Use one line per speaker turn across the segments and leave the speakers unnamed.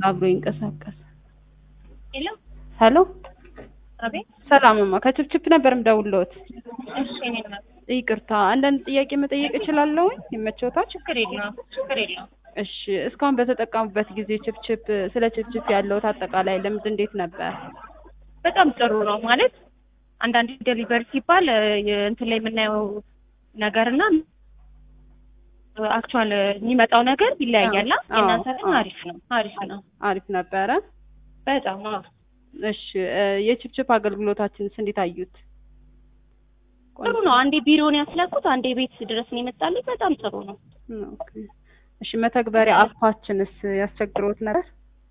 አብሮ ይንቀሳቀስ።
ሄሎ
ሄሎ
አቤት።
ሰላምማ ከችፕችፕ ነበር የምደውልልዎት።
እሺ እኔ ነው።
ይቅርታ አንዳንድ ጥያቄ መጠየቅ እችላለሁ? ይመቸዎታል?
ችግር የለውም ችግር የለውም።
እሺ እስካሁን በተጠቀሙበት ጊዜ ችፕችፕ ስለ ችፕችፕ ያለዎት አጠቃላይ ልምድ እንዴት ነበር?
በጣም ጥሩ ነው ማለት አንዳንድ ዴሊቨሪ ሲባል እንትን ላይ የምናየው ነገርና አክቹዋል የሚመጣው ነገር ይለያያል።
አዎ፣
የእናንተ ግን
አዎ።
አሪፍ ነው አሪፍ ነው
አሪፍ ነበረ።
በጣም አዎ።
እሺ እ የችፕችፕ አገልግሎታችንስ እንዴት አዩት?
ጥሩ ነው። አንዴ ቢሮውን ያስላኩት አንዴ ቤት ድረስ ነው የመጣልኝ። በጣም ጥሩ ነው።
ኦኬ። እሺ መተግበሪያ አፓችንስ ያስቸግሮት ነበር?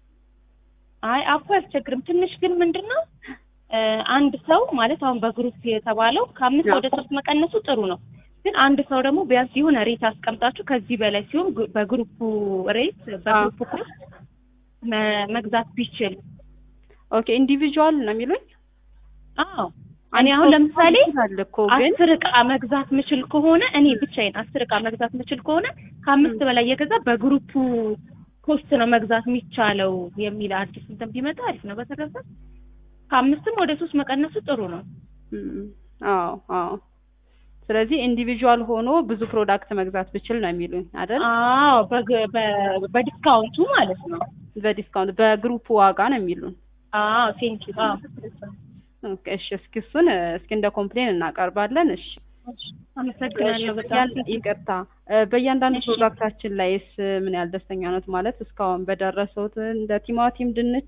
አይ አፖ አያስቸግርም። ትንሽ ግን ምንድን ነው እ አንድ ሰው ማለት አሁን በግሩፕ የተባለው ከአምስት ወደ ሶስት መቀነሱ ጥሩ ነው። ግን አንድ ሰው ደግሞ ቢያንስ የሆነ ሬት አስቀምጣችሁ ከዚህ በላይ ሲሆን ግ- በግሩፑ ሬት በግሩፑ ኮስት መ- መግዛት ቢችል
ኦኬ ኢንዲቪጁዋል ነው የሚሉኝ?
አዎ እኔ አሁን ለምሳሌ
አለ እኮ ግን
አስር እቃ መግዛት ምችል ከሆነ እኔ ብቻዬን አስር እቃ መግዛት ምችል ከሆነ ከአምስት በላይ የገዛ በግሩፑ ኮስት ነው መግዛት የሚቻለው የሚል አዲስ እንትን ቢመጣ አሪፍ ነው። በተረፈ ከአምስትም ወደ ሶስት መቀነሱ ጥሩ ነው።
እም፣ አዎ አዎ። ስለዚህ ኢንዲቪጁዋል ሆኖ ብዙ ፕሮዳክት መግዛት ብችል ነው የሚሉኝ አይደል?
አዎ በግ- በ- በዲስካውንቱ ማለት ነው።
በዲስካውንት በግሩፕ ዋጋ ነው የሚሉን።
አዎ ቴንኪ አዎ
ኦኬ እሺ፣ እስኪ እሱን እ፣ እስኪ እንደ ኮምፕሌን እናቀርባለን። እሺ
አመሰግናለሁ
እሺ፣
በጣም
ያን- ይቅርታ እ፣ በእያንዳንዱ
እሺ።
ፕሮዳክታችን ላይስ ምን ያህል ደስተኛ ነት? ማለት እስካሁን በደረሰውት እንደ ቲማቲም፣ ድንች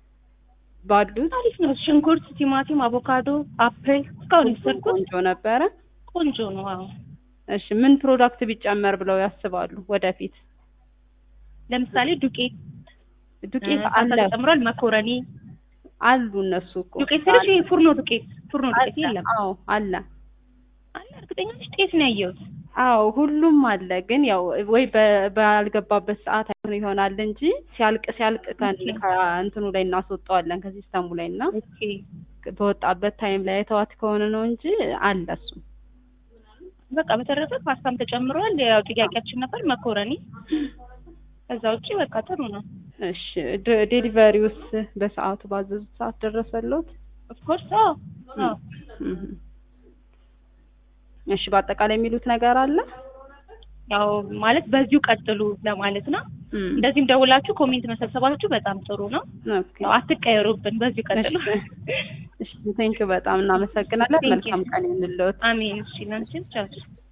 ባሉት
አሪፍ ነው። ሽንኩርት፣ ቲማቲም፣ አቮካዶ፣ አፕል እስካሁን የወሰድኩት
ቆንጆ ነበረ።
ቆንጆ ነው። አዎ
እሺ ምን ፕሮዳክት ቢጨመር ብለው ያስባሉ ወደፊት?
ለምሳሌ ዱቄት
ዱቄት
እ፣
አለ
ተጨምሯል። መኮረኒ
አሉ እነሱ እኮ
ዱቄት ስልሽ ይሄ ፉርኖ ዱቄት ፉርኖ ዱቄት የለም
አዎ አለ
አለ። እርግጠኛ ነሽ? ጤፍ ነው ያየሁት።
አዎ ሁሉም አለ። ግን ያው ወይ በ- ባልገባበት ሰዓት አይሆን ይሆናል እንጂ ሲያልቅ ሲያልቅ ከን-
ኦኬ።
ከእንትኑ ላይ እናስወጣዋለን ከሲስተሙ ላይ እና
ኦኬ
በወጣበት ታይም ላይ የተዋት ከሆነ ነው እንጂ አለ እሱ።
በቃ በተረፈ ፓስታም ተጨምሯል። ያው ጥያቄያችን ነበር መኮረኒ። ከዛ ውጪ በቃ ጥሩ ነው።
እሺ ደ- ዴሊቨሪውስ በሰዓቱ ባዘዙት ሰዓት ደረሰሎት?
ኦፍ ኮርስ አዎ አዎ
እህ። እሺ በአጠቃላይ የሚሉት ነገር አለ?
ያው ማለት በዚሁ ቀጥሉ ለማለት ነው።
እም።
እንደዚህም ደውላችሁ ኮሜንት መሰብሰባችሁ በጣም ጥሩ ነው።
ኦኬ
ያው አትቀየሩብን፣ በዚሁ ቀጥሉ።
እሺ ቴንክ በጣም እናመሰግናለን።
Thank you.
መልካም ቀን ይሁንልዎት።
አሜን። እሺ፣ ለአንቺም ቻው።